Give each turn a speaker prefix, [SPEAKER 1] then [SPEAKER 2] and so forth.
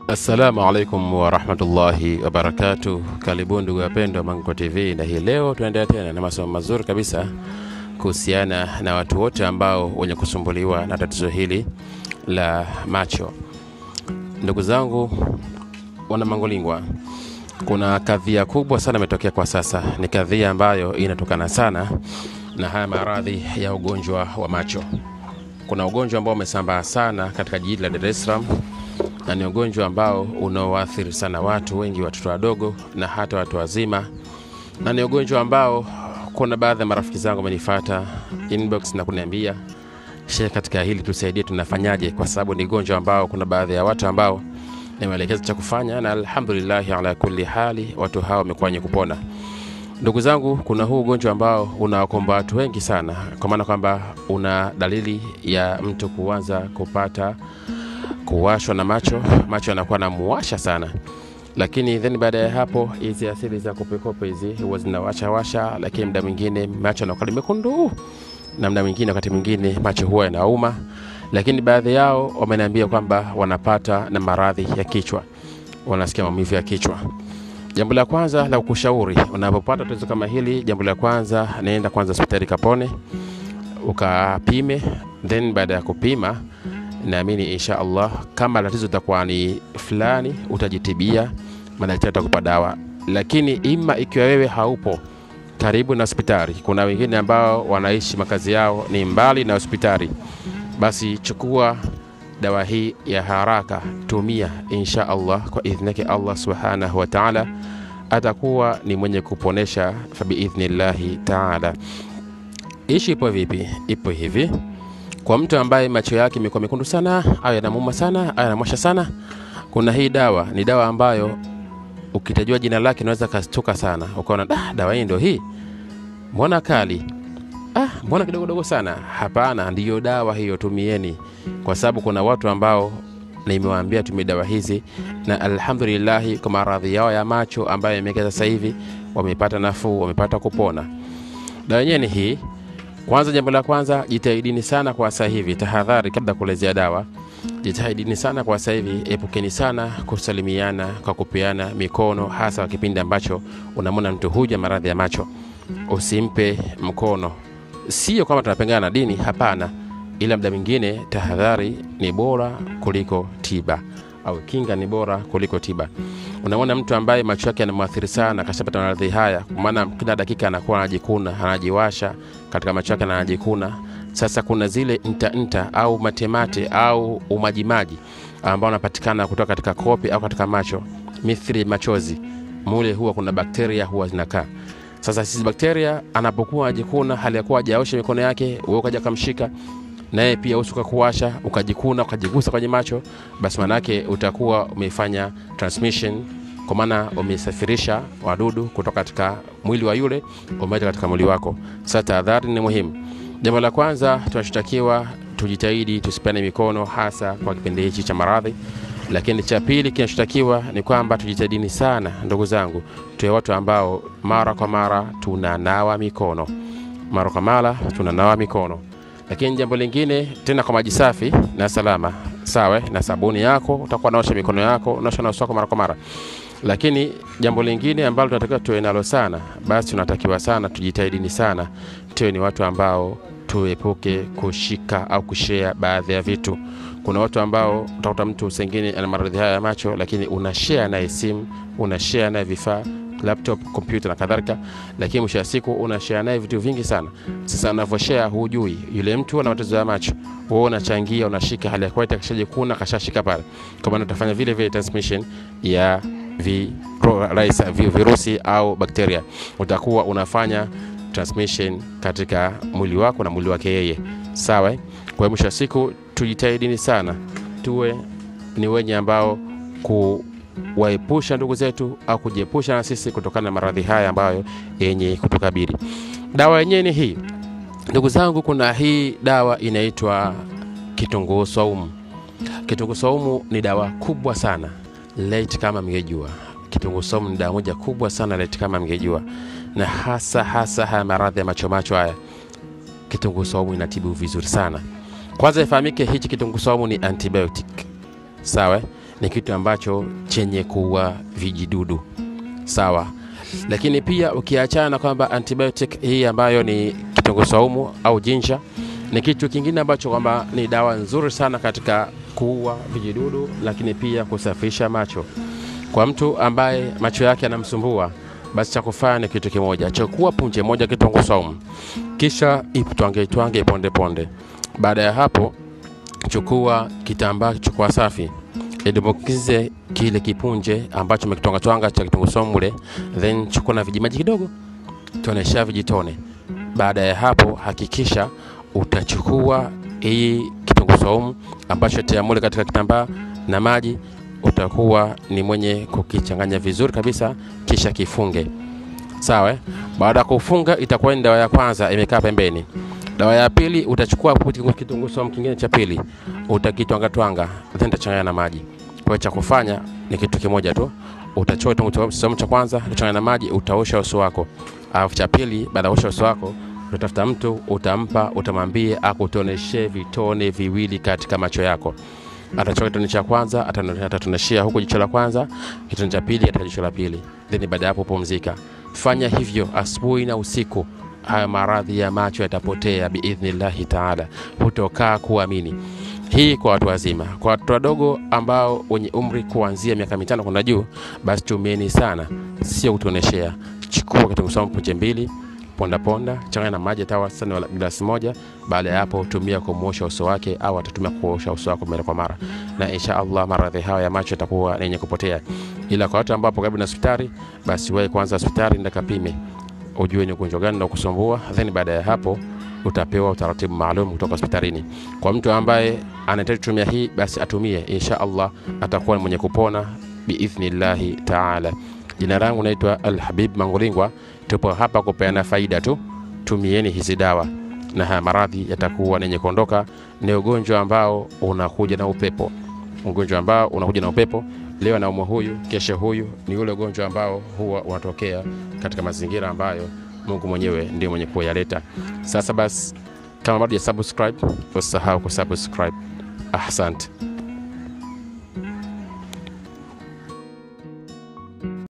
[SPEAKER 1] Assalamu alaikum warahmatullahi wabarakatuh. Karibuni ndugu wapendwa Mango TV, na hii leo tunaendelea tena na masomo mazuri kabisa kuhusiana na watu wote ambao wenye kusumbuliwa na tatizo hili la macho. Ndugu zangu wana Mangolingwa, kuna kadhia kubwa sana imetokea kwa sasa. Ni kadhia ambayo inatokana sana na haya maradhi ya ugonjwa wa macho. Kuna ugonjwa ambao umesambaa sana katika jiji la Dar es Salaam na ni ugonjwa ambao unaoathiri sana watu wengi, watoto wadogo na hata watu wazima, na ni ugonjwa ambao kuna baadhi ya marafiki zangu wamenifuata inbox na kuniambia shehe, katika hili tusaidie, tunafanyaje? Kwa sababu ni ugonjwa ambao kuna baadhi ya watu ambao nimeelekeza cha kufanya, na alhamdulillah ala kulli hali watu hao wamekuwa wenye kupona. Ndugu zangu, kuna huu ugonjwa ambao unawakomba watu wengi sana, kwa maana kwamba una dalili ya mtu kuanza kupata kuwashwa na macho, macho yanakuwa namuwasha sana, lakini then baada ya hapo hizi asili za kopekope hizi huwa zinawashawasha, lakini muda mwingine macho yanakuwa mekundu, na muda mwingine, wakati mwingine macho huwa yanauma, lakini baadhi yao wameniambia kwamba wanapata na maradhi ya kichwa, wanasikia maumivu ya kichwa. Jambo la kwanza la kukushauri unapopata tatizo kama hili, jambo la kwanza naenda kwanza hospitali Kapone ukapime, then baada ya kupima naamini insha Allah kama tatizo itakuwa ni fulani, utajitibia, madaktari atakupa dawa. Lakini ima ikiwa wewe haupo karibu na hospitali, kuna wengine ambao wanaishi makazi yao ni mbali na hospitali, basi chukua dawa hii ya haraka, tumia insha Allah, kwa idhni yake Allah subhanahu wa ta'ala atakuwa ni mwenye kuponesha, fa biidhnillahi ta'ala. Ishi ipo vipi? Ipo hivi kwa mtu ambaye macho yake imekuwa mekundu sana au yanamuuma sana au yanamwasha sana, kuna hii dawa. Ni dawa ambayo ukitajua jina lake unaweza kastuka sana, ukaona ah, dawa hii ndio hii, mbona kali, ah, mbona kidogo dogo sana. Hapana, ndiyo dawa hiyo, tumieni, kwa sababu kuna watu ambao nimewaambia tumie dawa hizi na alhamdulillahi, kwa maradhi yao ya macho ambayo yamekea sasa hivi wamepata nafuu, wamepata kupona. Dawa yenyewe ni hii kwanza, jambo la kwanza, jitahidini sana kwa sasa hivi, tahadhari kabla kuelezea dawa. Jitahidini sana kwa sasa hivi, epukeni sana kusalimiana kwa kupeana mikono, hasa kwa kipindi ambacho unamwona mtu huja maradhi ya macho. Usimpe mkono, sio kwamba tunapengana na dini, hapana, ila muda mwingine tahadhari ni bora kuliko tiba au kinga ni bora kuliko tiba. Unamwona mtu ambaye macho yake yanamwathiri sana, kashapata maradhi haya, kwa maana kila dakika anakuwa anajikuna, anajiwasha katika macho yake na anajikuna. Sasa kuna zile nta nta au matemate au umajimaji ambao unapatikana kutoka katika kope au katika macho, mithili machozi, mule huwa kuna bakteria huwa zinakaa. Sasa sisi bakteria anapokuwa ajikuna, hali ya kuwa hajaosha mikono yake, wewe ukaja kamshika naye pia uso ukakuwasha ukajikuna ukajigusa kwenye macho, basi manake utakuwa umefanya transmission, kwa maana umesafirisha wadudu kutoka katika mwili wa yule umeleta katika mwili wako. Sasa tahadhari ni muhimu. Jambo la kwanza tunachotakiwa tujitahidi tusipeane mikono, hasa kwa kipindi hichi cha maradhi. Lakini cha pili kinachotakiwa ni kwamba tujitahidini sana, ndugu zangu, tuwe watu ambao mara kwa mara tunanawa mikono, mara kwa mara tunanawa mikono lakini jambo lingine tena kwa maji safi na salama, sawa na sabuni yako, utakuwa naosha mikono yako, unaosha na uso wako mara kwa mara. Lakini jambo lingine ambalo tunatakiwa tuwe nalo sana, basi tunatakiwa sana tujitahidini sana, tuwe ni watu ambao tuepuke kushika au kushare baadhi ya vitu. Kuna watu ambao utakuta mtu sengine ana maradhi haya ya macho, lakini una share naye simu, una share naye vifaa laptop, kompyuta na kadhalika, lakini mwisho wa siku una share naye vitu vingi sana. Sasa unavyoshare, hujui yule mtu ana matatizo ya macho, wewe unachangia, unashika, hali ya kawaida kashajikuna, kashashika pale, kwa maana utafanya vile vile transmission ya vi, raisa, vi, virusi au bakteria, utakuwa unafanya transmission katika mwili wako na mwili wake yeye, sawa. Kwa hiyo mwisho wa siku tujitahidini sana, tuwe ni wenye ambao ku waepusha ndugu zetu au kujiepusha na sisi kutokana na maradhi haya ambayo yenye kutukabili. Dawa yenyewe ni hii ndugu zangu, kuna hii dawa inaitwa kitunguu saumu. Kitunguu saumu ni dawa kubwa sana late, kama mngejua. Kitunguu saumu ni dawa moja kubwa sana late, kama mngejua, na hasa hasa haya maradhi ya macho macho haya, kitunguu saumu inatibu vizuri sana. Kwanza ifahamike, hichi kitunguu saumu ni antibiotic, sawa ni kitu ambacho chenye kuua vijidudu sawa lakini pia ukiachana na kwamba antibiotic hii ambayo ni kitunguu saumu au jinja ni kitu kingine ambacho kwamba ni dawa nzuri sana katika kuua vijidudu lakini pia kusafisha macho kwa mtu ambaye macho yake yanamsumbua basi cha kufanya ni kitu kimoja chukua punje moja kitunguu saumu kisha itwange itwange ponde ponde baada ya hapo chukua kitambaa chukua safi idumbukize kile kipunje ambacho umekitwanga twanga cha kitunguu saumu mule then chukua na vijimaji kidogo tonesha vijitone baada ya hapo hakikisha utachukua hii kitunguu saumu ambacho tia mule katika kitambaa na maji utakuwa ni mwenye kukichanganya vizuri kabisa kisha kifunge sawa eh? baada ya kufunga itakuwa ni dawa ya kwanza imekaa pembeni dawa ya pili utachukua kitunguu saumu kingine cha pili utakitwanga twanga then utachanganya na maji kwa hiyo cha kufanya ni kitu kimoja tu utachukua kitunguu saumu cha kwanza utachanganya na maji utaosha uso wako alafu cha pili baada ya kuosha uso wako utatafuta mtu utampa utamwambie akutoneshe vitone viwili katika macho yako atachukua kitone cha kwanza atano- atatoneshea huku jicho la kwanza kitone cha pili katika jicho la pili then baada ya hapo pumzika fanya hivyo asubuhi na usiku haya maradhi ya macho yatapotea biidhnillahi taala hutokaa kuamini hii kwa watu wazima kwa watoto wadogo ambao wenye umri kuanzia miaka mitano kwenda juu basi tumieni sana sio kutoneshea chukua kitunguu saumu punje mbili ponda ponda changanya na maji hata wastani wa glasi moja baada ya hapo tumia kumwosha uso wake au atatumia kuosha uso wako mara kwa mara na insha allah maradhi hayo ya macho yatakuwa ni yenye kupotea ila kwa watu ambao hapo karibu na hospitali basi wahi kwanza hospitali nenda kapime ujue ni ugonjwa gani unakusumbua then baada ya hapo utapewa utaratibu maalum kutoka hospitalini kwa mtu ambaye anahitaji kutumia hii basi atumie insha allah atakuwa ni mwenye kupona biidhnillahi taala jina langu naitwa alhabib mangulingwa tupo hapa kupeana faida tu tumieni hizi dawa na haya maradhi yatakuwa nenye kuondoka ni ugonjwa ambao unakuja na upepo ugonjwa ambao unakuja na upepo leo anaumwa huyu kesho huyu ni ule ugonjwa ambao huwa unatokea katika mazingira ambayo mungu mwenyewe ndio mwenye kuyaleta sasa basi kama bado ya subscribe usisahau kusubscribe asante